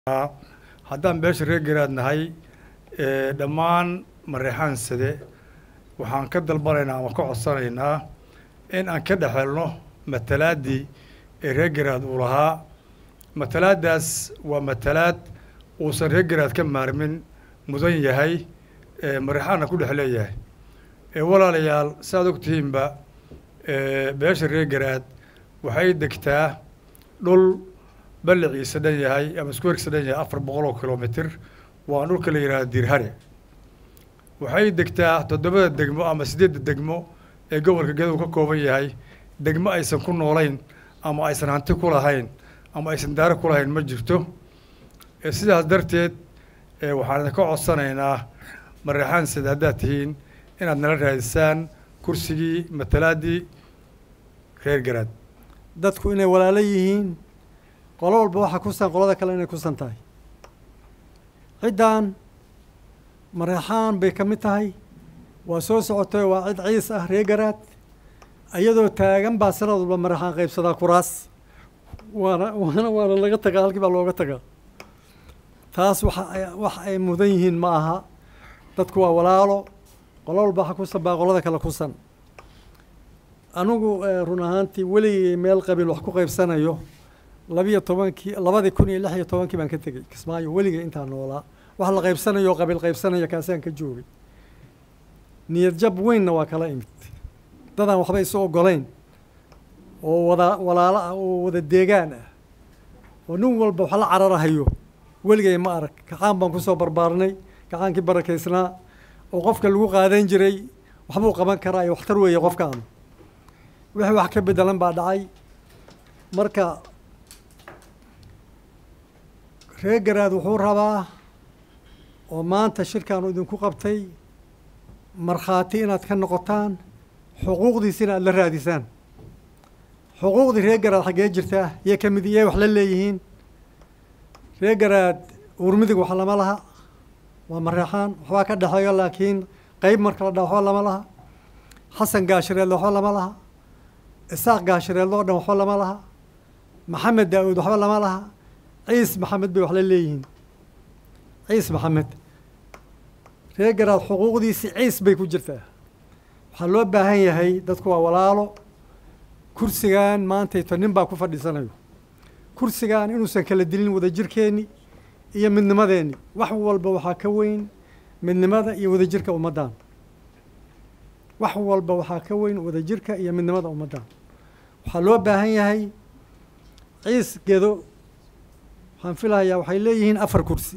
haddaan beesha reer garaad nahay dhammaan mareexaan sade waxaan ka dalbanaynaa ama ka codsanaynaa in aan ka dhexelno matalaaddii ee reer garaad uu lahaa matalaaddaas waa matalaad uusan reer garaad ka maarmin mudan yahay mareexaanna ku dhex leeyahay walaalayaal saaad ogtihiinba beesha reer garaad waxay degtaa dhul balliciisa dhan yahay ama iskuwerkiisa dhan yahay afar boqol oo kilomitr waa dhulka la yidhahda dirhare waxay degtaa toddobada degmo ama siddeedda degmo ee gobolka gedo ka kooban yahay degmo aysan ku noolayn ama aysan hanti ku lahayn ama aysan daaro ku lahayn ma jirto sidaas darteed waxaan idinka codsanaynaa mareexaan sida haddaad tihiin inaad nala raadisaan kursigii matalaaddii reer garaad dadku inay walaalo yihiin qolo walba waxaa kusan qolada kale inay kusan tahay ciddan mareexaan bay ka mid tahay waa soo socotay waa cid ciis ah reer garaad iyadoo taagan baa sanad walba mareexaan qaybsadaa kuraas waana waana waana laga tagaa halkii baa looga tagaa taas waxa wax ay mudan yihiin ma aha dadku waa walaalo qolo walba waxa kusan baa qolada kale kusan anigu run ahaantii weligay meel qabiil wax ku qaybsanayo labiyo tobankii labadii kun iyo lix iyo tobankii baan ka tegey kismaayo weligay intaan noolaa wax la qaybsanayo qabiil qaybsanaya kaasaan ka joogay niyad jab weynna waa kala imid dadaan waxba isu ogolayn oo wada walaalo ah oo wada deegaan ah oo nin walba wax la cararahayo weligay ma arag kacaan baan kusoo barbaarnay kacaankii barakaysnaa oo qofka lagu qaadan jiray waxbuu qaban karaa iyo waxtar weeye qofkaan wixii wax ka bedelan baa dhacay marka reer garaad wuxuu rabaa oo maanta shirkaanu idinku qabtay markhaati inaad ka noqotaan xuquuqdiisina aada la raadisaan xuquuqdii reer garaad xaggee jirtaa yay ka mid yay wax la leeyihiin reer garaad uurmidig wax lama laha waa mareexaan waxbaa ka dhexeeyo laakiin qeyb marka la dha waxba lama laha xasan gaashireedle waxba lama laha isaaq gaashireedle o dhan waxba lama laha maxamed daa-uud waxba lama laha ciis maxamed bay wax la leeyihiin ciis maxamed reer garaad xuquuqdiisii ciis bay ku jirtaa waxaa loo baahan yahay dadku waa walaalo kursigan maantayto nin baa ku fadhiisanayo kursigan inuusan kala dilin wadajirkeenni iyo midnimadeenni wax walba waxaa ka weyn midnimada iyo wadajirka ummaddan wax walba waxaa ka weyn wadajirka iyo midnimada ummaddan waxaa loo baahan yahay ciis gedo waxaan filahayaa waxay leeyihiin afar kursi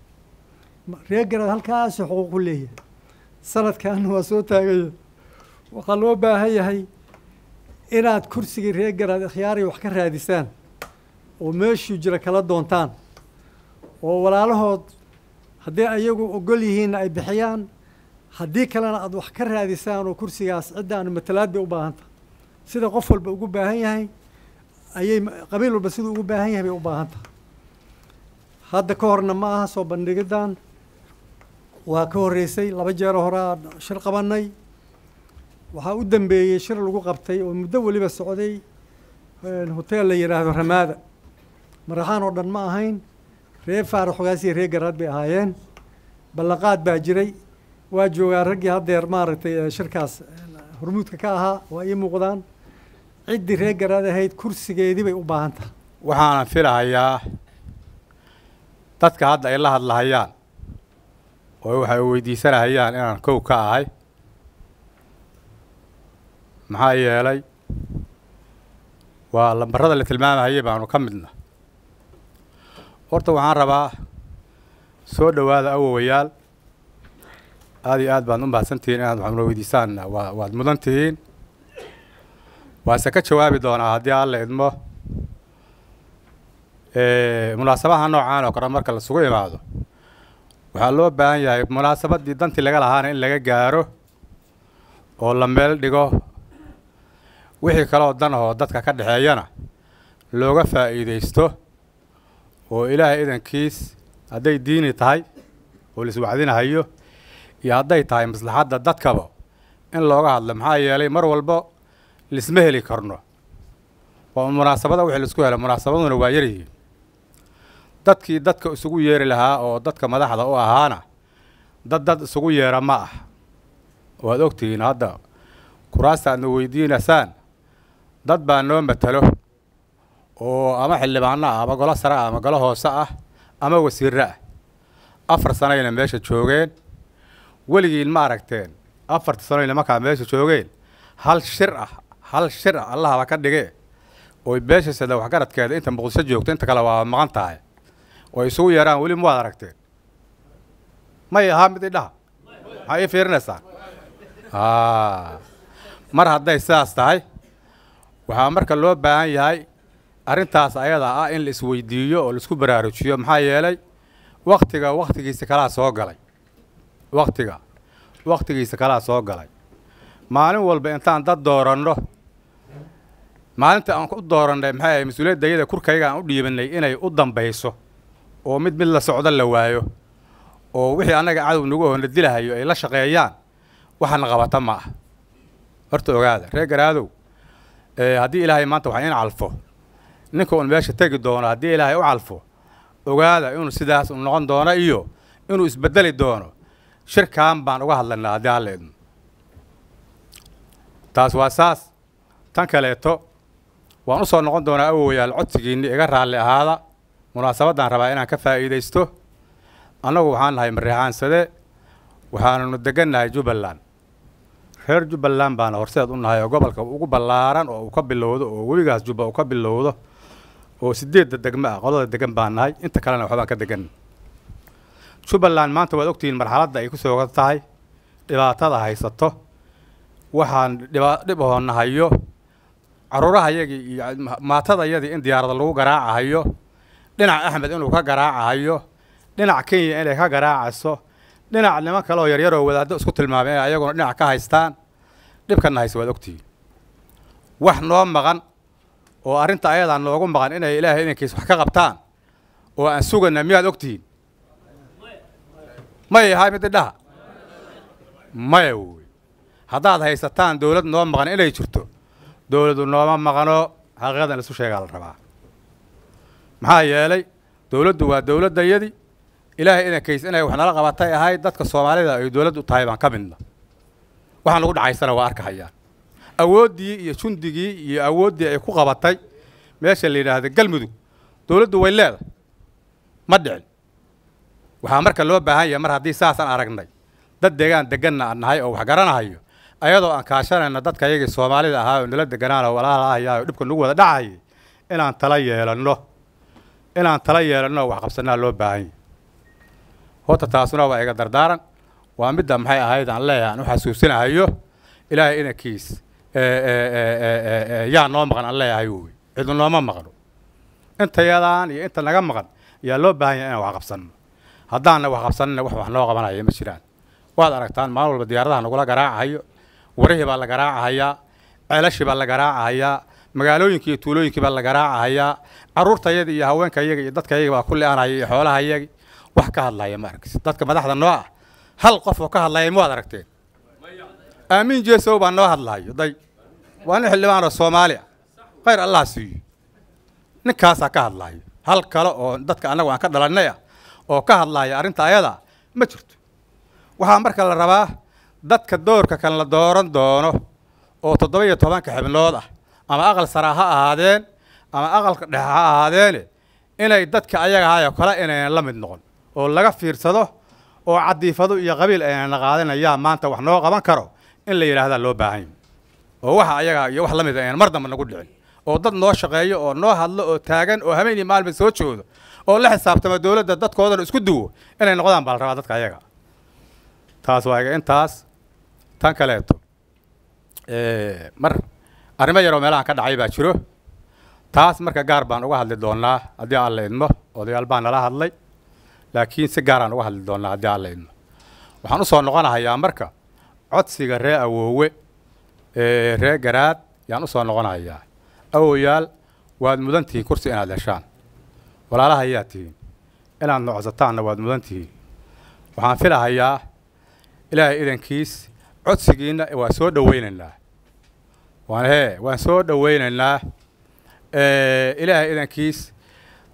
reer garaad halkaasi xuquuq ku leeyahay sanadkan waa soo taagaya waxaa loo baahan yahay inaad kursigii reer garaad ikhyaariya wax ka raadisaan oo meeshuu jira kala doontaan oo walaalahood haddii ayagu ogol yihiinna ay bixiyaan haddii kalena aada wax ka raadisaan oo kursigaas ciddaanu matalaad bay u baahanta sida qof walba ugu baahan yahay ayay qabiil walba siduu ugu baahan yahay bay u baahan tahay hadda ka horna ma aha soo bandhigiddan waa ka horreysay laba jeero horaa shir qabanay waxaa u dambeeyey shir lagu qabtay oo muddo weliba socday hoteel la yidhaahdo ramaada maraxaan oo dhan ma ahayn reer faarax xogaasiya reer garaad bay ahaayeen ballanqaad baa jiray waa joogaa raggii haddeer maaragtay shirkaas hormuudka ka ahaa waa ii muuqdaan ciddii reer garaad ahayd kursigeedii bay u baahan tahay waxaanan filahayaa dadka hadda ay la hadlahayaan oo waxay weydiisanahayaan inaan kow ka ahay maxaa yeelay waa lambarada la tilmaamahayay baanu ka midna horta waxaan rabaa soo dhowaada awowayaal aada iyo aad baad u mahadsantihiin inaad waxaanula weydiisaan waa waad mudan tihiin waase ka jawaabi doonaa haddii alla idmo munaasabaha noocaan oo kale marka lasugu imaado waxaa loo baahan yahay munaasabaddii dantii laga lahaana in laga gaaro oo la meel dhigo wixii kaleoo dan ahoo dadka ka dhexeeyana looga faa'iidaysto oo ilaahay idankiis hadday diini tahay oo laiswacdinahayo iyo hadday tahay maslaxadda dadkaba in looga hadlo maxaa yeelay mar walba lisma heli karno waa un munaasabada wixii laisku helo munaasabaduna waa yaryihiin dadkii dadka isugu yeeri lahaa oo dadka madaxda u ahaana dad dad isugu yeera ma ah waad ogtihiin hadda kuraasta aadna weydiinaysaan dad baa noo matalo oo ama xildhibaano ah ama golo sare ah ama golo hoose ah ama wasiirre ah afar sanoyna meesha joogeen weligiin ma aragteen afarta sanoyna markaa meesha joogeen hal shir ah hal shir ah allahaba ka dhige oy beesha sada waxgaradkeeda inta muqdisho joogto inta kale waa maqan tahay oo ay isugu yeeraan weli ma waad aragteen may ahaa mid idhaha maxaa ii fiirinaysaan mar hadday sidaas tahay waxaa marka loo baahan yahay arrintaas ayadaa ah in la isweydiiyo oo laisku baraarujiyo maxaa yeelay waktiga waktigiisa kalaa soo galay waktiga waktigiisa kalaa soo galay maalin walba intaan dad dooranno maalinta aan ku doorannay maxay ahay mas-uuliyadda iyada kurkayga aan u dhiibanay inay u dambayso oo mid mid la socdo la waayo oo wixii annaga cadow nagu oo na dilahayo ay la shaqeeyaan waxana qabata ma ah horta ogaada reer garaadow haddii ilaahay maanta wax in calfo ninka uun meesha tegi doono haddii ilaahay u calfo ogaada inuu sidaas u noqon doono iyo inuu isbedeli doono shirkan baan uga hadlaynaa haddii alla idmo taas waa saas tan kaleeto waan u soo noqon doonaa awowayaal codsigiinni iga raalli ahaada munaasabaddaan rabaa inaan ka faa'iidaysto annagu waxaan nahay mareexaansade waxaanunu degannahay jubbaland reer jubbaland baana horseed u nahay oo gobolka ugu ballaaran oo uu ka bilowdo oo webigaas jubba uu ka bilowdo oo sideedda degmo ah qolada degan baan nahay inta kalena waxbaan ka degan jubbaland maanta waad ogtihiin marxaladda ay ku soogan tahay dhibaatada haysato waxaan dhiba dhib hoonahayo caruurahayagii iyo maatadayadii in diyaarada lagu garaacahayo dhinac axmed inuu ka garaacahayo dhinac kenya inay ka garaacayso dhinac niman kale oo yaryaroo wadaaddo isku tilmaamay inay ayaguna dhinac ka haystaan dhibkana hayse waad ogtihiin wax noo maqan oo arrinta ayadaa noogu maqan inay ilaahay inankiis wax ka qabtaan oo aan sugana miyaad ogtihiin may ahay mid idhaha maya wey haddaad haysataan dowlad noo maqan inay jirto dowladdu nooma maqano xaqiiqadan isu sheegaa la rabaa maxaa yeelay dowladdu waa dowladdayadii ilaahay inankiis inay wax nala qabatay ahayd dadka soomaalida ay dowladdu tahay baan ka midna waxaan lagu dhacaysana waa arkahayaan awooddii iyo jundigii iyo awooddii ay ku qabatay meesha la yidhaahda galmudug dowladdu way leedahay ma dhicin waxaa marka loo baahan yahay mar haddii saasaan aragnay dad deegaan deganna aan nahay oo wax garanahayo ayadoo aan kaashanayna dadka iyagii soomaalida ahaa oo nala deganaan oo walaalahayaa oo dhibka nagu wada dhacayay inaan tala yeelanno inaan tala yeelanno oo wax qabsanaa loo baahan yahay horta taasuna waa iga dardaaran waa midda maxay ahayd aan leeyahay aan u xasuusinahayo ilaahay inankiis yaa noo maqan aan leeyahay wey cidu nooma maqno inta yadaan iyo inta naga maqan ayaa loo baahan yahay inaan wax qabsanno haddaanna wax qabsanina wax wax noo qabanaya ma jiraan waad aragtaan maalin walba diyaaradaha nagula garaacahayo warihii baa la garaacahayaa ceelashii baa la garaacahayaa magaalooyinkii iyo tuulooyinkii baa la garaacahayaa carruurtayada iyo haweenkayaga iyo dadkayaga baa ku le-anaya iyo xoolahayagi wax ka hadlaya ma arkis dadka madaxda noo ah hal qof oo ka hadlaya ma waad aragteen aamiin jeesow baa noo hadlayo day waa nin xildhibaan oo soomaali ah khayr allah siiyo ninkaasaa ka hadlayo hal kale oo dadka annagu aan ka dhalannay ah oo ka hadlaya arrinta ayada ma jirto waxaa marka la rabaa dadka doorka kan la dooran doono oo toddoba iyo tobanka xibnood ah ama aqal sara ha ahaadeen ama aqalka dhexe ha ahaadeene inay dadka ayaga ahaayoo kale inaynan la mid noqon oo laga fiirsado oo cadiifado iyo qabiil aynana qaadanayaa maanta wax noo qaban karo in la yidhaahdaa loo baahan yahy oo waxa ayaga iyo wax la mid aynan mar damba nagu dhicin oo dad noo shaqeeyo oo noo hadlo oo taagan oo habeen iyo maalba soo joodo oo la xisaabtama dowladda dadkoodana isku duwo inay noqdaan baa la rabaa dadka ayaga taas waa iga intaas tan kaleeto mar arrimo yaroo meelahan ka dhacay baa jiro taas marka gaar baan uga hadli doonaa haddii aan la idmo odayaal baan nala hadlay laakiin si gaaraan uga hadli doonaa haddii aan la idmo waxaan u soo noqonahayaa marka codsiga ree awoowe ee ree garaad yaan u soo noqonahayaa awoyaal waad mudan tihiin kursi inaad heshaan walaalaha ayaa tihiin inaad nocodsataanna waad mudan tihiin waxaan filahayaa ilaahay idankiis codsigiinna waa soo dhowaynaynaa waan hee waan soo dhowaynaynaa ilaahay idankiis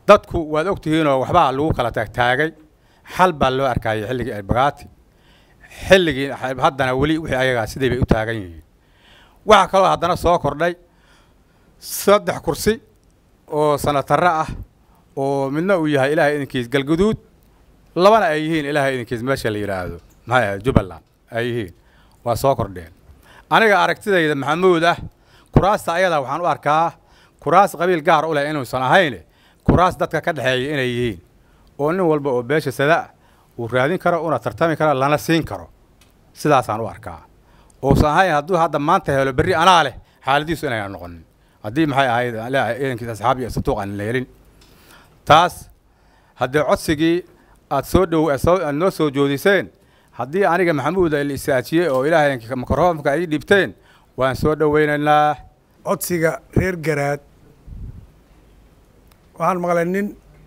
dadku waad ogtihiinoo waxbaa lagu kala taagtaagay xal baa loo arkayay xilligii elbagaati xilligii haddana weli wixii ayagaa siday bay u taagan yihiin waxaa kaloo haddana soo kordhay saddex kursi oo sanatarre ah oo midna uu yahay ilaahay idinkiis galguduud labana ay yihiin ilaahay idinkiis meesha la yidhaahdo maxay ahayd jubbaland ay yihiin waa soo kordheen aniga aragtidayda maxamuud ah kuraasta ayadaa waxaan u arkaa kuraas qabiil gaar u leh inuusan ahayn kuraas dadka ka dhexeeya inay yihiin oo nin walba oo beesha sadaa uu raadin karo una tartami karo lana siin karo sidaasaan u arkaa uusan ahayn hadduu hadda maanta helo berri anaa leh xaaladiisu inayna noqonin haddii maxay ahayd idankiis asxaab iyo satuuq aan la helin taas haddii codsigii aad soo dhow aad noo soo joodiseen haddii aniga maxamuuda la isaajiyey oo ilaahay mikrofoonka ay dhibteen waan soo dhoweynaynaa codsiga reer garaad waxaan maqlay nin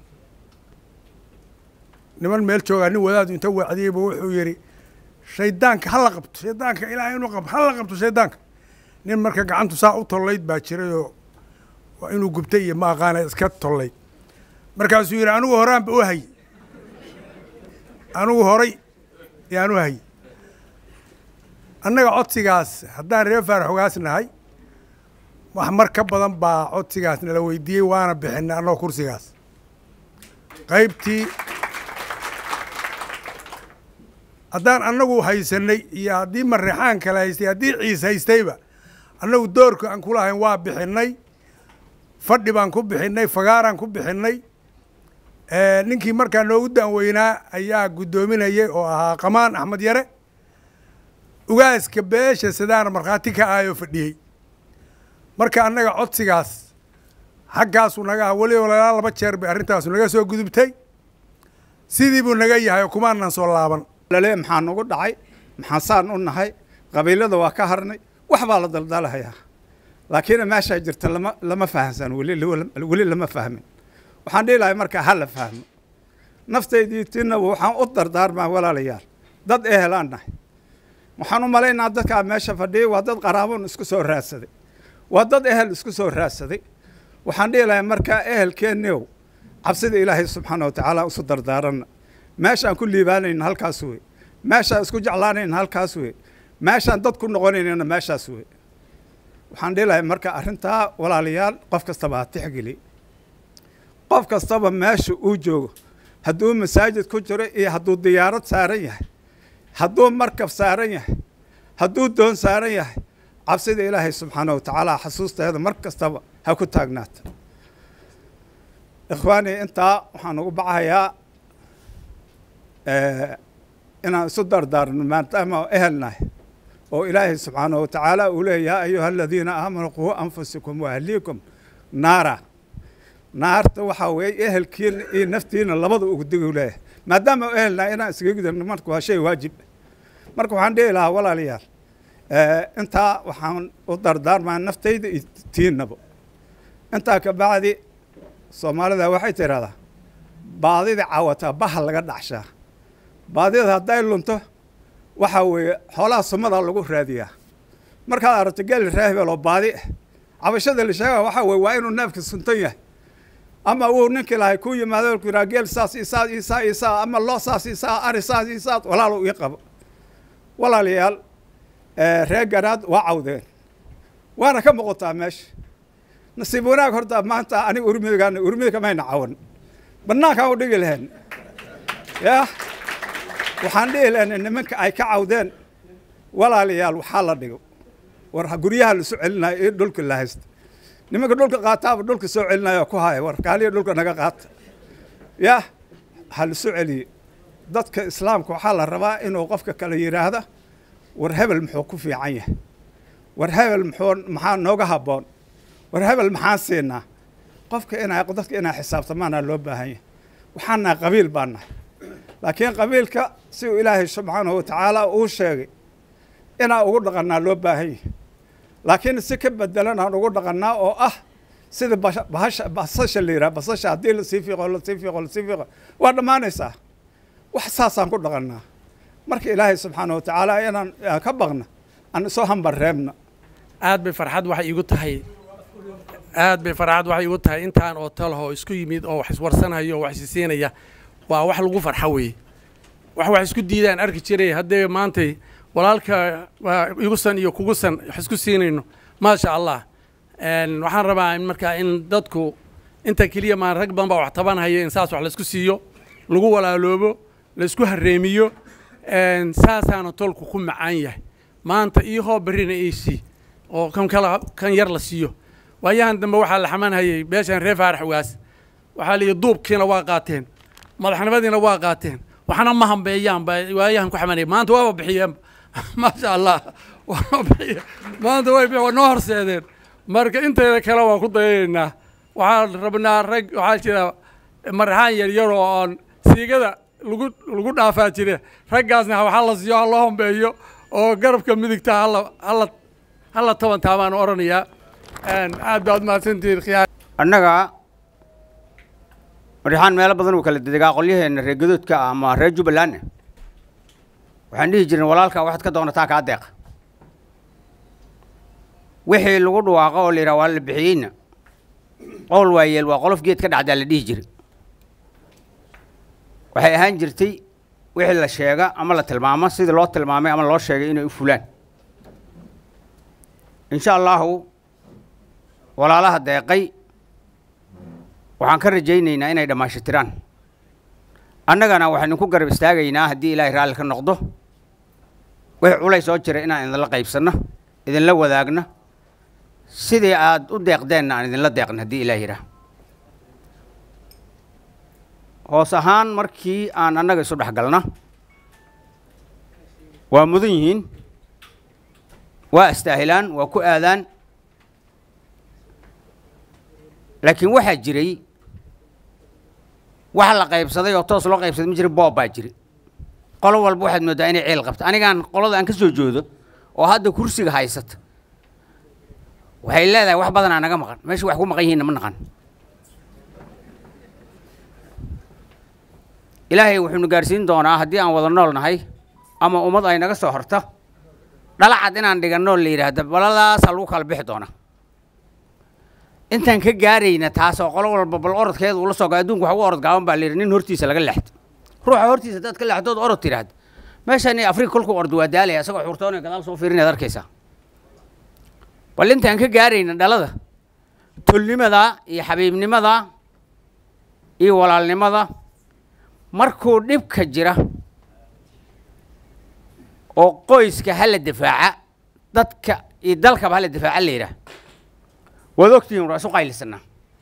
niman meel joogaa nin wadaadu inta wacdiyeyba wuxuu yidhi shaydaanka ha la qabto shaydaanka ilaahay inuu qab ha la qabto shaydaanka nin marka gacantu saa u tollayd baa jirayoo waa inuu gubtay iyo ma aqaana iska tollayd markaasuu yidhi anigu horaanba u hay anigu horay yaan u hay annaga codsigaas haddaan reer faaraxogaas nahay wax mar ka badan baa codsigaas nala weydiiyey waana bixinay annagoo kursigaas qaybtii haddaan annagu haysanay iyo haddii mareexaan kale haystay haddii ciis haystayba annagu doorka aan ku lahayn waa bixinay fadhi baan ku bixinay fagaaraan ku bixinay ninkii markaa noogu danweynaa ayaa guddoominayay oo ahaa qamaan axmed yare ugaaska beesha sidaana markhaati ka ahayoo fadhiyey marka annaga codsigaas xaggaasu naga ah weliba lalaa laba jeer bay arrintaasu naga soo gudubtay sidii buu naga yahay oo kumaanan soo laaban lale maxaa nagu dhacay maxaa saan u nahay qabiilada waa ka harnay wax baa la daldalahayaa laakiin meeshaa jirta lama lama fahamsan weli weli lama fahmin waxaan dhihi lahay markaa ha la fahmo naftaydii tinaba waxaan u dardaarmaa walaalayaal dad ehelaan nahay waxaan u malaynaa dadkaa meesha fadhiyay waa dad qaraabon isku soo raadsaday waa dad ehel isku soo raadsaday waxaan dhihi lahay markaa ehelkeenniyow cabsida ilaahay subxaana watacaala isu dardaaranna meeshaan ku liibaanayna halkaas wey meeshaan isku jeclaanayna halkaas wey meeshaan dad ku noqonaynana meeshaas wey waxaan dhihi lahay marka arrintaa walaalayaal qof kastaba ha tixgeli qof kastaba meesha uu joogo hadduu masaajid ku jiro iyo hadduu diyaarad saaran yahay hadduu markab saaran yahay hadduu doon saaran yahay cabsida ilaahay subxaana watacaala xasuusteeda mar kastaba ha ku taagnaata ikhwaani intaa waxaan ugu bacahayaa inaan isu dardaarno maadaama ehelnahay oo ilaahay subxaana watacaala uu leeya yaa ayuha aladiina aamanuu quu anfusakum waahliikum naara naarta waxaa weeye ehelkiina iyo naftiina labada ugu digu leeyahay maadaama ehelnahay inaan iskaga gudubno marka waa shay waajib marka waxaan dhihi lahaa walaalayaal intaa waxaan u dardaarmaa naftayda iyo tiinaba intaa ka bacdi soomaalida waxay tidhahdaa baadida cawataa baha laga dhacshaa baadida hadday lunto waxaa weeye xoolaha sumadaa lagu raadiyaa markaad aragto geel raahibel oo baadi ah cabashada la sheega waxaa weye waa inuu neefka suntan yahay ama uu ninkii lahay ku yimaado ku yidhaha geel saas isaas isaa isaa ama loo saas isaa ari saas isaas walaalo ii qabo walaalayaal reer garaad waa cawdeen waana ka muuqataa meesha nasiib wanaag horta maanta aniga urmidigaana urmidika mayna cawan bannaankaan u dhigi lahayn yah waxaan dhihi lahayn nimanka ay ka cawdeen walaalayaal waxaa la dhigo war guryaha la soo celinayo iyo dhulka la haysta nimanka dhulka qaataaba dhulka soo celinayo ku haya war kaaliya dhulka naga qaata yah ha la soo celiye dadka islaamka waxaa la rabaa inuu qofka kale yidhaahda war hebel muxuu ku fiican yahay war hebel muxuu maxaa nooga habboon war hebel maxaan siinaa qofka inaa dadka inaa xisaabtamaana loo baahan yahay waxaan nahay qabiil baan nahay laakiin qabiilka si uu ilaahay subxaanahu watacaala uu sheegay inaa ugu dhaqannaa loo baahan yahay laakiin si ka bedelan aan ugu dhaqannaa oo ah sida bahasha basasha la yidhaha basasha haddii lasii fiiqo lasii fiiqo lasii fiiqo waa dhammaanaysaa wax saasaan ku dhaqannaa marka ilaahay subxaana watacaala inaan ka baqna aan isoo hambar reebna aad bay farxad waxay iigu tahay aad bay farxad waxay igu tahay intaan oo talaho isku yimid oo wax iswarsanaya oo wax isisiinaya waa wax lagu farxo weeye wax wax isku diidaan arki jiray haddee maantay walaalka waa igusan iyo kugusan wax isku siinayno maasha allah Een, waxaan rabaa in markaa in dadku inta keliya maan rag badan baa wax tabanhaya in saas wax laisku siiyo lagu walaaloobo laisku hareemiyo Een, saasaana tolku ku macaan yahay maanta iihoo berrina iisii oo kan kala kan yar la siiyo waayahan dambe waxaa la xamanhayay beeshan reer faarax waas waxaa la yidhi duubkiina waa qaateen madaxnimadiina waa qaateen waxna ma hambeeyaan ba waayahan ku xamanaya maanta waaba bixiyeen maasha allah waaba bixiye maanta way bixi waa noo horseedeen marka inteeda kale waan ku dayanaynaa waxaan rabnaa rag waxaa jira maraxaan yaryar oo oon siigada lagu lagu dhaafaa jire raggaasna waxaa la siiyo ha loo hombeeyo oo garabka midigta hala hala hala toban taabaan oranayaa Een, aad baad mahadsantihiin khiyaar annaga marixaan meelo badan uu kala dedegaa qolyaheena reer gadoodka ah ama reer jubbalandna waxaan dhihi jirnay walaalka waxaad ka doonataa kaa deeqa wixii lagu dhawaaqo oo la yidhaha waa la bixiyeyna qowl waayeel waa qolof geed ka dhacdaa la dhihi jiray waxay ahaan jirtay wixii la sheega ama la tilmaamo sidii loo tilmaamay ama loo sheegay inay u fulaan insha allahu walaalaha deeqay waxaan ka rajaynaynaa inay dhammaashitiraan annagana waxaynu ku garab istaagaynaa haddii ilaahay raalli ka noqdo wixii culays soo jira inaan idinla qaybsanno idinla wadaagno sidii aad u deeqdeenna aan idinla deeqno haddii ilaah yidhaah hoos ahaan markii aan annaga isu dhex galna waa mudan yihiin waa istaahilaan waa ku aadaan laakiin waxaa jiray wax la qaybsaday oo toos loo qaybsaday ma jira boob baa jira qolo walba waxaad mooddaa inay ceel qabto anigaan qolada aan ka soo joodo oo hadda kursiga haysata waxay leedahay wax badanaa naga maqan meesha wax ku maqan yihiinna ma naqan ilaahay wuxuunu gaarsiin doonaa haddii aan wada nool nahay ama ummad ay naga soo horto dhalacad inaan dhiganno la yidhaahda baladaasaa lagu kala bixi doonaa intaan ka gaarayna taasoo qolo walba bal orodkeeda ula soo gaa adduunku waxa u orod gaaban baa la yidhi nin hortiisa laga leexdo ruuxa hortiisa haddaad ka leexdood orod tidhaahda meeshan afrika kolkuu ordo waa daalaya isagoo xurtoonaya gadaal soo fiirinaad arkaysaa bal intaan ka gaarayna dhalada tolnimada iyo xabiibnimada iyo walaalnimada markuu dhibka jira oo qoyska hala difaaca dadka iyo dalkaba hala difaaca la yidhaah waad ogtihiin waa isu qaylisanaa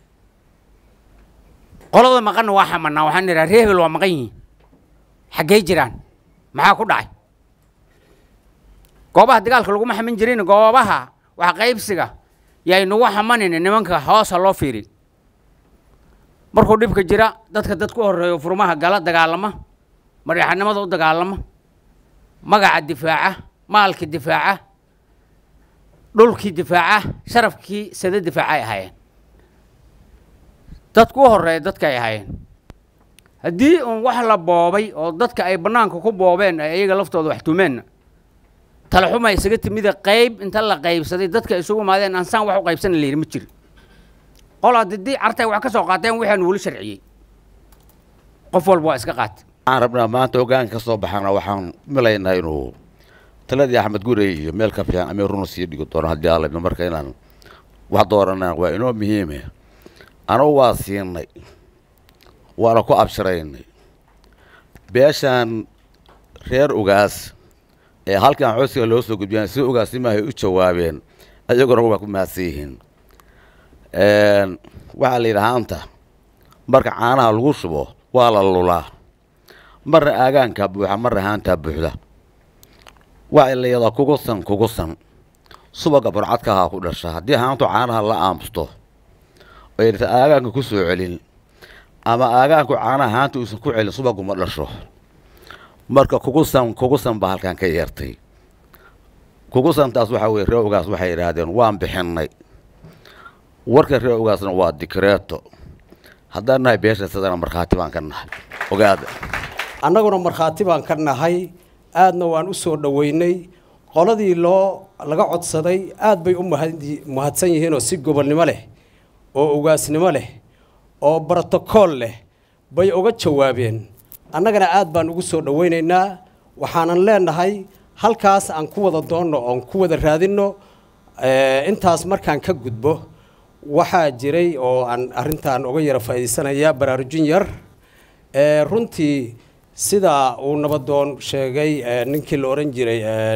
qolada maqanna waa xamanaa waxaan idhaha ree hebel waa maqan yihiin xaggey jiraan maxaa ku dhacay goobaha dagaalka laguma xaman jirin goobaha wax qaybsiga yaynugu xamanayna nimanka hoosa loo fiiri markuu dhibka jira dadka dad ku horeeyo furmaha gala dagaalama maryaxanimada u dagaalama magaca difaaca maalka difaaca dhulkii difaaca sharafkii sada difaaca ay ahaayeen dadku u horeeya dadka ay ahaayeen haddii uun wax la boobay oo dadka ay bannaanka ku boobeen ay iyaga laftooda wax tumeenna talaxuma isaga timida qayb inta la qaybsaday dadka isugu imaadeen aan saan wax u qaybsana la yidhi ma jiro qolaa didii cartay wax ka soo qaateen waxaanu weli sharciyey qof walba waa iska qaatay waxaan rabnaa maanta hoggaanka ka soo baxana waxaan milaynaa inuu taladii axmed gurey iyo meel ka fiican amir runa sii dhigi doono haddii alla marka inaan wax dooranaan waa inoo muhiime anugu waa siinay waana ku abshiraynay beeshaan reer ugaas ee halkan xoosiga loo soo gudbiyaan si ugaasimahay u jawaabeen ayaguna waa ku mahadsan yihiin waxaa la yidhi haanta marka caanaha lagu shubo waa la lulaa marna aagaankaa buuxa marna haantaa buuxda waxay la yadaa kugusan kugusan subaga burcadkahaa ku dhasha haddii haantu caanaha la aamusto aysa aagaanka ku soo celin ama aagaanku caanaha haanta uusan ku celin subagu ma dhasho marka kugusan kugusan baa halkan ka yeertay kugusantaas waxaa weye ree ogaas waxay yidhaahdeen waan bixinnay warka ree ogaasna waa dikreeto haddaan nahay beesha sidana markhaati baan ka nahay ogaada annaguna markhaati baan ka nahay aadna waan u soo dhoweynay qoladii loo laga codsaday aad bay u mahad- mahadsan yihiinoo si gobonnimo leh oo ugaasnimo leh oo brotokool leh bay uga jawaabeen annagana aad baan ugu soo dhowaynaynaa waxaanan leenahay halkaas aan ku wada doonno oon ku wada raadinno intaas markaan ka gudbo waxaa jiray oo aan arrintan uga yara faa'iidaysanayaa baraarujin yar runtii sida uu nabadoon sheegay ninkii la odhan jiray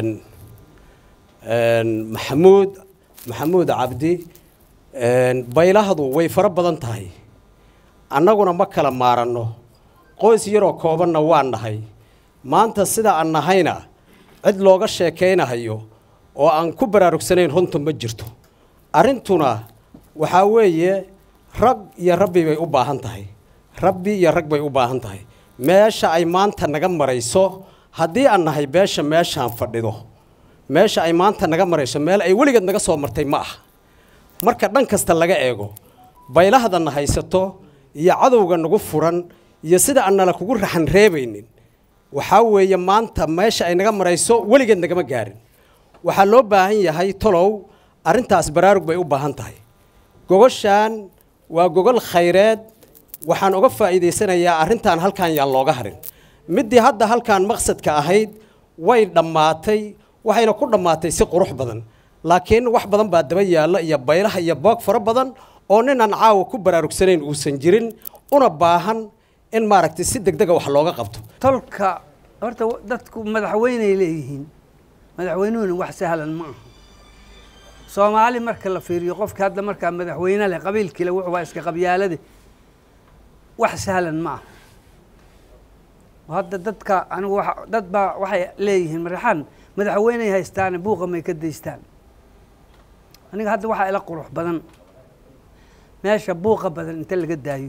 maxamuud maxamuud cabdi baylahdu way fara badan tahay annaguna ma kala maaranno qoys yaroo koobanna waan nahay maanta sida aan nahayna cid looga sheekaynahayo oo aan ku baraarugsanayn runtu ma jirto arrintuna waxaa weeye rag iyo rabbi bay u baahan tahay rabbi iyo rag bay u baahan tahay meesha ay maanta naga marayso haddii aan nahay beesha meeshaan fadhido meesha ay maanta naga marayso meel ay weligeed naga soo martay ma aha marka dhan kasta laga eego baylahadana haysato iyo cadowga nagu furan iyo sida aan nala kugu raxan reebaynin waxaa weeye maanta meesha ay naga marayso weligeed nagama gaarin waxaa loo baahan yahay tolow arrintaas baraarug bay u baahan tahay gogoshaan waa gogol khayreed waxaan uga faa'iidaysanayaa arrintan halkan yaan looga harin middii hadda halkan maqsadka ahayd way dhammaatay waxayna ku dhammaatay si qurux badan laakiin wax badan baa daba yaalla iyo baylaha iyo boog fara badan oo ninaan caawa ku baraarugsanayn uusan jirin una baahan in maaragtay si deg dega wax looga qabto tolka horta dadku madaxweyney leeyihiin madaxweynuhuna wax sahlan ma aha soomaali marka la fiiriyo qofka hadda markaa madaxweyne leh qabiilkiile wuxuu waa iska qabyaalade wax sahlan ma aha hadda dadka anigu wa dad baa waxay leeyihiin maraxaan madaxweyney haystaane buuqa may ka daystaan aniga hadda waxaa ila qurux badan meesha buuqa badan inta laga daayo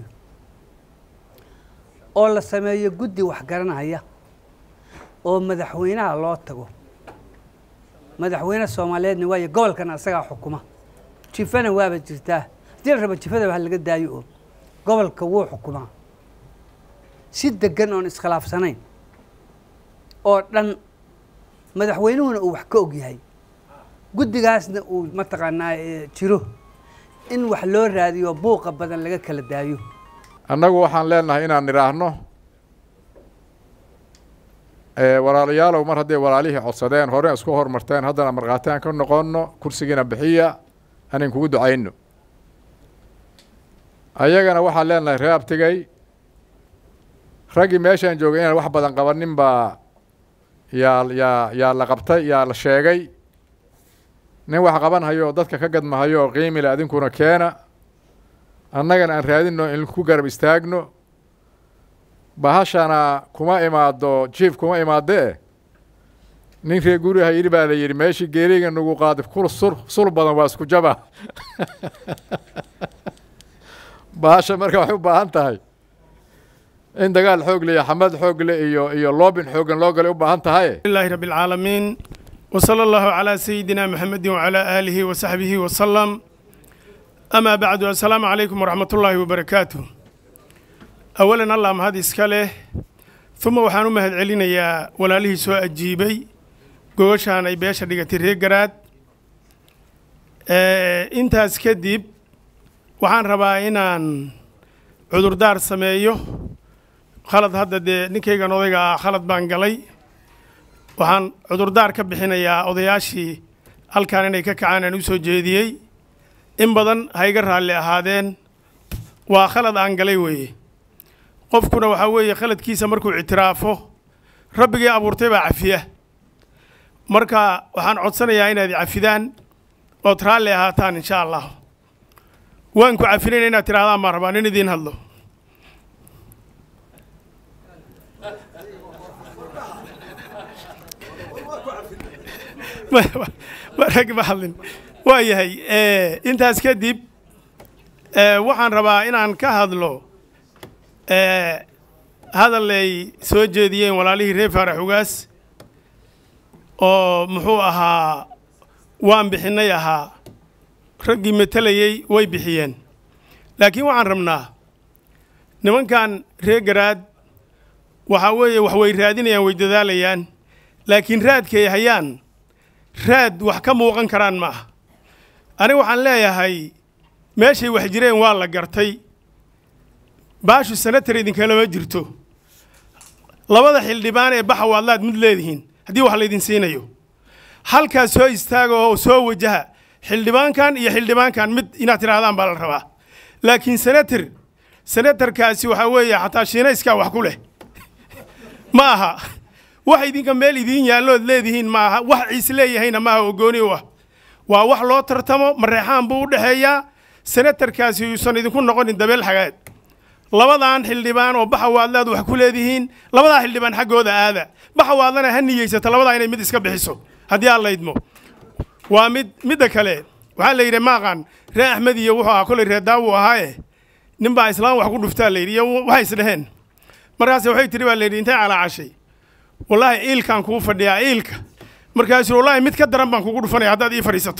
oo la sameeyo guddi wax garanaya oo madaxweynaha loo tago madaxweyne soomaaliyeedna waayo gobolkana asagaa xukuma jifana waaba jirtaa haddii la rabo jifada wax laga daayo oo gobolka wuu xukumaa si degan oon iskhilaafsanayn oo dhan madaxweynuhuna uu wax ka og yahay guddigaasna uu mataqaanaa jiro in wax loo raadiyo buuqa badan laga kala daayo annagu waxaan leenahay inaan nidhaahno walaalayaalow mar hadday walaalihii codsadeen hore isku hormarteen haddana markhaati aan ka noqonno kursigiina bixiya anan kugu ducayno ayagana waxaan leenahay ree abtigay raggii meeshaan joogay inaan wax badan qabanin baa yaa yaa yaa la qabtay yaa la sheegay nin wax qaban hayo oo dadka ka gadmahayo oo qiimile adinkuna keena annagana aan raadinno in ku garab istaagno bahashana kuma imaado jiif kuma imaadee nin ree guriha yidhi baa la yidhi meeshii geeriga nagu qaadi kul sur sul badan waa isku jaba bahasha marka waxay u baahan tahay in dagaal xoog le iyo xamad xoog le iyo iyo loobin xooggan loo galay u baahan tahay لله رب العالمين وصلى الله على سيدنا محمد وعلى آله وصحبه وسلم أما بعد السلام عليكم ورحمة الله وبركاته أولا الله مهد إسكاله ثم وحانو مهد علينا يا ولاله سواء الجيبي قوشان أي بيشا ديغتي ريقرات آه انتاس كدب وحان ربا إنان عذر دار سميو khalad hadda dee ninkaygan odayga ah khalad baan galay waxaan cudurdaar ka bixinayaa odayaashii halkan inay ka kacaan aan u soo jeediyey in badan ha iga raalli ahaadeen waa khalad aan galay weeye qofkuna waxaa weeye khaladkiisa markuu ictiraafo rabbigii abuurtay baa cafiya marka waxaan codsanayaa inaad cafidaan ood raalli ahaataan insha allah waan ku cafinayna inaad tidhahdaan baan rabaa nin idiin hadlo rag ma hadlin waa yahay intaas kadib waxaan rabaa inaan ka hadlo hadalay soo jeediyeen walaalihii reer faarax ugaas oo muxuu ahaa waan bixinnay ahaa raggii matalayey way bixiyeen laakiin waxaan rabnaa nimankan reer garaad waxaa weeye wax way raadinayaan way dadaalayaan laakiin raadkay hayaan raad wax ka muuqan karaan ma aha aniga waxaan leeyahay meeshay wax jireen waa la gartay baashu senatar idinkalama jirto labada xildhibaan ee baxa waadlaad mid leedihiin haddii wax laydin siinayo halkaas soo istaaga oo soo wajaha xildhibaankan iyo xildhibaankan mid inaad tidhaahdaan baa la rabaa laakiin senatar senatarkaasi waxaa weeye xataa shiinayskaa wax ku leh ma aha wax idinka meel idiin yaallood leedihiin ma aha wax ciis leeyahayna maaha oo gooni u ah waa wax loo tartamo mareexaan buu u dhexeeyaa senatarkaasi uusan idinku noqonin dabeel xagaad labadan xildhibaan oo baxa waadlaad wax ku leedihiin labadaa xildhibaan xaggooda aada baxa waadlana ha niyeysata labadaa inay mid iska bixiso haddii aan laydmo waa mid midda kale waxaa la yidhi maaqan ree axmed iyo wuxuu ahaa kolay ree daawu ahaaye nin baa islaam wax ku dhuftaa la yidhi iyo waxay isdheheen markaase waxay tiri baa la yidhi intay calaacashay wallaahi iilkaan kuu fadhiyaa iilka markaasuu wallaahi mid ka daran baan kugu dhufanaya haddaad ii fadhiisato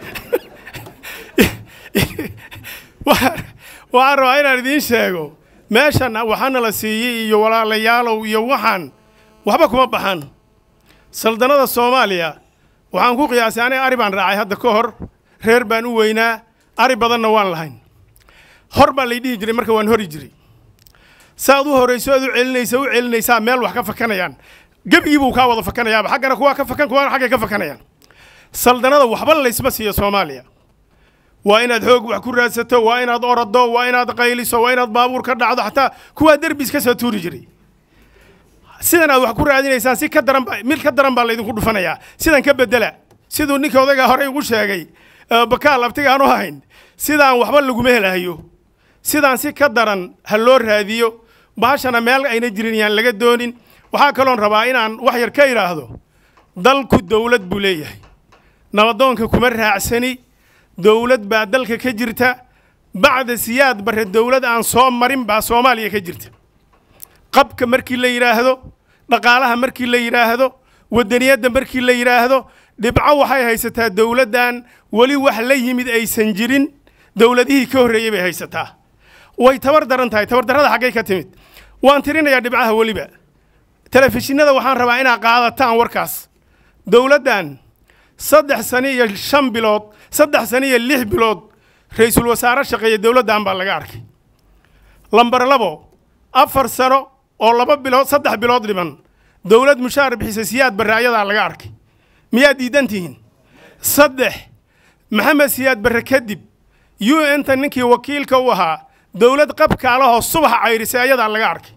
waxaan rabaa inaan idiin sheego meeshan waxaana la siiyey iyo walaalayaalow iyo waxaan waxba kuma baxan saldanada soomaaliya waxaan ku qiyaasay aniga ari baan raacay hadda ka hor reer baan u weynaa ari badanna waan lahayn hor baa lay dhihi jiray marka waan hori jiray saaad u horayso aad u celinaysa u celinaysaa meel wax ka fakanayaan gebigii buu kaa wada fakanayaaba xaggana kuwaa ka fakan kuwaana xaggay ka fakanayaan saldanada waxba laysma siiyo soomaaliya waa inaad xoog wax ku raadsato waa inaad orado waa inaad qayliso waa inaad baabuur ka dhacdo xataa kuwaa derbi iska soo tuuri jiray sidan aad wax ku raadinaysaan si ka daran ba mid ka daran baa laydinku dhufanayaa sidan ka bedela siduu ninka odayga horey ugu sheegay bakaal abtiga aan u hayn sidaan waxba laguma helahayo sidaan si ka daran ha loo raadiyo bahashana meel ayna jirin yaan laga doonin waxaa kaloon rabaa inaan wax yar ka idhaahdo dalku dowlad buu leeyahay nabadoonka kuma raacsani dowlad baa dalka ka jirta bacda siyaad barre dowlad aan soo marin baa soomaaliya ka jirta qabka markii la yidhaahdo dhaqaalaha markii la yidhaahdo wadaniyadda markii la yidhaahdo dhibco waxay haysataa dowladdan weli wax la yimid aysan jirin dowladihii ka horreeyey bay haysataa way tabar daran tahay tabardarrada xaggay ka timid waan tirinayaa dhibcaha weliba telefishinada waxaan rabaa inaad qaadataan warkaas dowladdan saddex sano iyo shan bilood saddex sano iyo lix bilood ra-iisul wasaare shaqeeya dowladdan baa laga arkay lambar labo afar sano oo laba bilood saddex bilood dhiman dowlad mushaar bixisa siyaad barre ayadaa laga arkay miyaad diidan tihiin saddex maxamed siyaad barre kadib u n ta ninkii wakiilka u ahaa dowlad qabkaalahoo subaxa cayrisay ayadaa laga arkay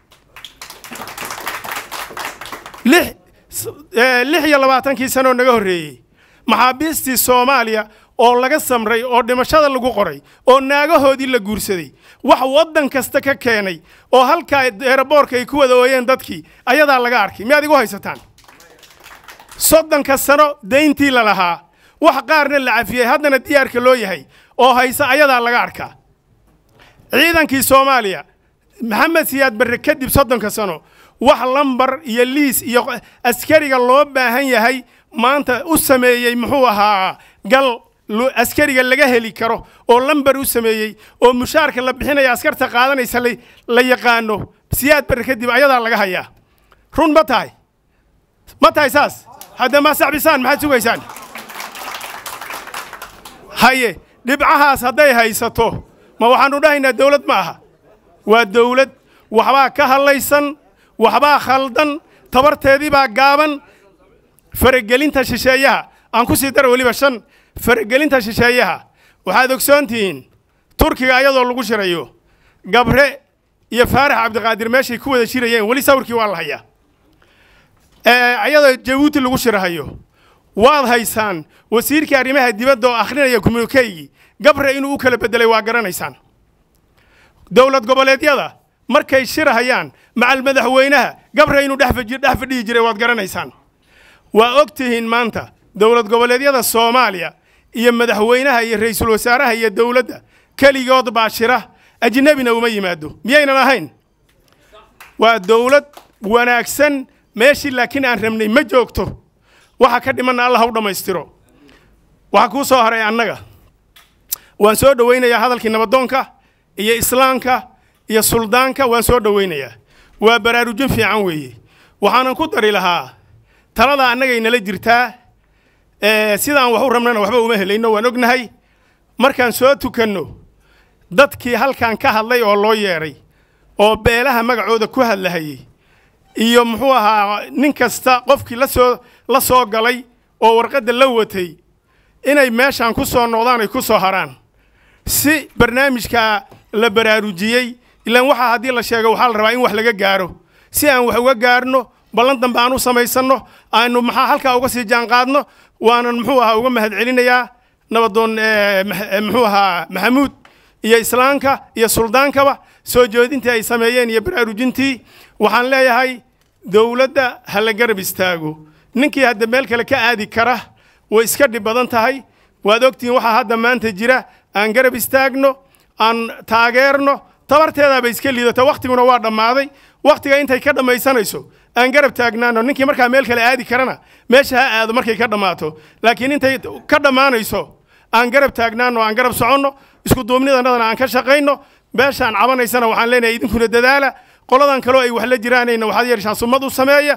lix lix iyo labaatankii sanoo naga horreeyey maxaabiistii soomaaliya oo laga samray oo dhimashada lagu qoray oo naagahoodii la guursaday wax waddan kasta ka keenay oo halkaa eeraboorka ay ku wada ooyeen dadkii ayadaa laga arkay miyaad igu haysataan soddonka sano dayntii la lahaa wax qaarna la cafiyey haddana diyaarka loo yahay oo haysa ayadaa laga arkaa ciidankii soomaaliya maxamed siyaad barre kadib soddonka sano wax lambar iyo liis iyo askariga loo baahan yahay maanta u sameeyey muxuu ahaa gal askariga laga heli karo oo lambar u sameeyey oo mushaarka la bixinaya askarta qaadanaysa la yaqaano siyaad barre kadib ayadaa laga hayaa run ma tahay ma tahay saas hadda ma saxbisaan maxaad sugaysaan haye dhibcahaas hadday haysato ma waxaanu dhahaynaa dowlad ma aha waa dowlad waxbaa ka hadlaysan waxbaa khaldan tabarteedii baa gaaban faragelinta shisheeyaha aan ku sii dara weliba shan faragelinta shisheeyaha waxaad ogsoon tihiin turkiga ayadoo lagu shirayo gabre iyo faarax cabdiqaadir meeshay ku wada shirayeen weli sawirkii waa la hayaa ayadoo jabuuti lagu shirahayo waad haysaan wasiirkii arrimaha dibadda oo akhrinaya communikeygii gabre inuu u kala bedelay waa garanaysaan dowlad goboleedyada markay shirahayaan macal madaxweynaha gabre inuu dhex fadhihi jiray waad garanaysaan waa og tihiin maanta dowlad goboleedyada soomaaliya iyo madaxweynaha iyo ra'iisul wasaaraha iyo dowladda keligood baa shira ajnebina uma yimaado miyaynan ahayn waa dowlad wanaagsan meeshii laakiin aan rabnay ma joogto waxa ka dhimanna allah u dhammaystiro waxaa kuu soo haray annaga waan soo dhowaynayaa hadalkii nabadoonka iyo islaamka iyo suldaanka waan soo dhowaynayaa waa baraarujin fiican weeye waxaanan ku dari lahaa talada annagay nala jirtaa sidaan wax u rabnana waxba uma helayno waan ognahay markaan soo tukanno dadkii halkan ka hadlay oo loo yeedhay oo beelaha magacooda ku hadlahayey iyo muxuu ahaa nin kasta qofkii la soo la soo galay oo warqadda la watay inay meeshaan ku soo noqdaan ay ku soo haraan si barnaamijka la baraarujiyey ilaan waxaa haddii la sheego waxaa la rabaa in wax laga gaaro si aan wax uga gaarno ballan dambe aan u samaysanno aanu maxaa halkaa uga sii jaanqaadno waanan muxuu ahaa uga mahadcelinayaa nabadoon muxuu ahaa maxamuud iyo islaamka iyo suldaankaba soo jeedintii ay sameeyeen iyo baraarujintii waxaan leeyahay dowladda ha la garab istaago ninkii hadda meel kale ka aadi kara way iska dhib badan tahay waad ogtihiin waxaa hadda maanta jira aan garab istaagno aan taageerno tabarteedaaba iska liidata wakhtiguna waa dhammaaday wakhtiga intay ka dhammaysanayso aan garab taagnaano ninkii markaa meel kale aadi karana meesha ha aado markay ka dhammaato laakiin intay ka dhammaanayso aan garab taagnaano aan garab soconno isku duubnidanadana aan ka shaqayno meeshaan cabanaysana waxaan leenahay idinkuna dadaala qoladan kaloo ay wax la jiraanayna waxaad yeeshaan summad u sameeya